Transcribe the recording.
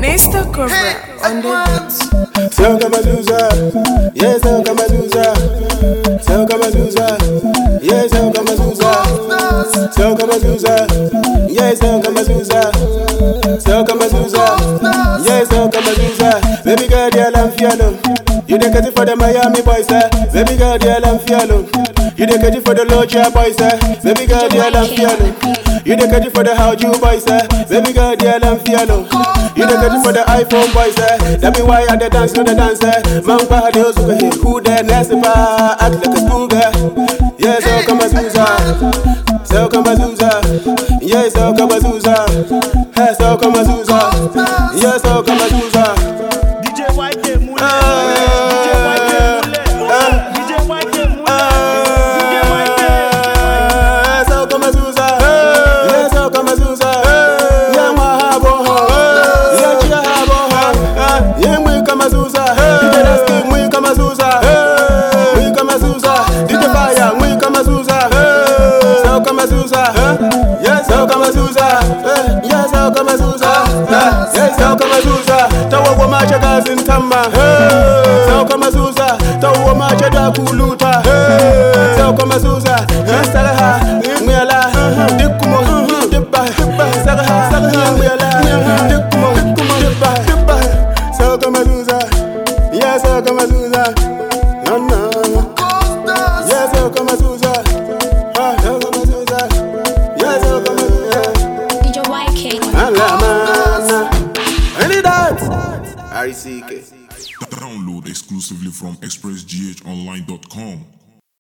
Nesta Cobra on the beat. Sell Kamazuza, yeah, sell Kamazuza. Sell Kamazuza, yeah, sell Kamazuza. Sell Kamazuza, yeah, sell Kamazuza. Sell Kamazuza, yeah, sell Kamazuza. Baby girl, yeah, I'm feeling. You dey get it for the Miami boys, eh? Baby girl, yeah, I'm feeling. You dey get it for the Loja boys, eh? Baby girl, yeah, I'm feeling. You dey get it for the How You boys, eh? Baby girl, yeah, I'm feeling. You dey get it for the iPhone boys, eh? That be why I dey dance to the dance, eh? Man, pa, de osuka, hey, who there, next pa, act like a school girl. Yeah, so come as so come as yeah, so come as hey, so come as yeah, so come as DJ YK Mule. DJ YK Mule. DJ YK Mule. DJ YK. so come as yeah, so come as yeah, ma habo, yeah, chia habo, yeah, we come as DJ Nasty, we come as we come as DJ Fire, we come as so come as yes, so come as yes, so come as yes, so come as tawo wa macha gazin tamma, so come as tawo wa macha da kuluta, so come as saraha, mwela, dikumo, dibba, saraha, saraha, mwela, dikumo, dibba, dibba, so come as yes, so come as no, no. Yes, so come as ah, so come as yes, so come as DJ YK. Alamana. Any that? R-E-C-K. Download exclusively from expressghonline.com.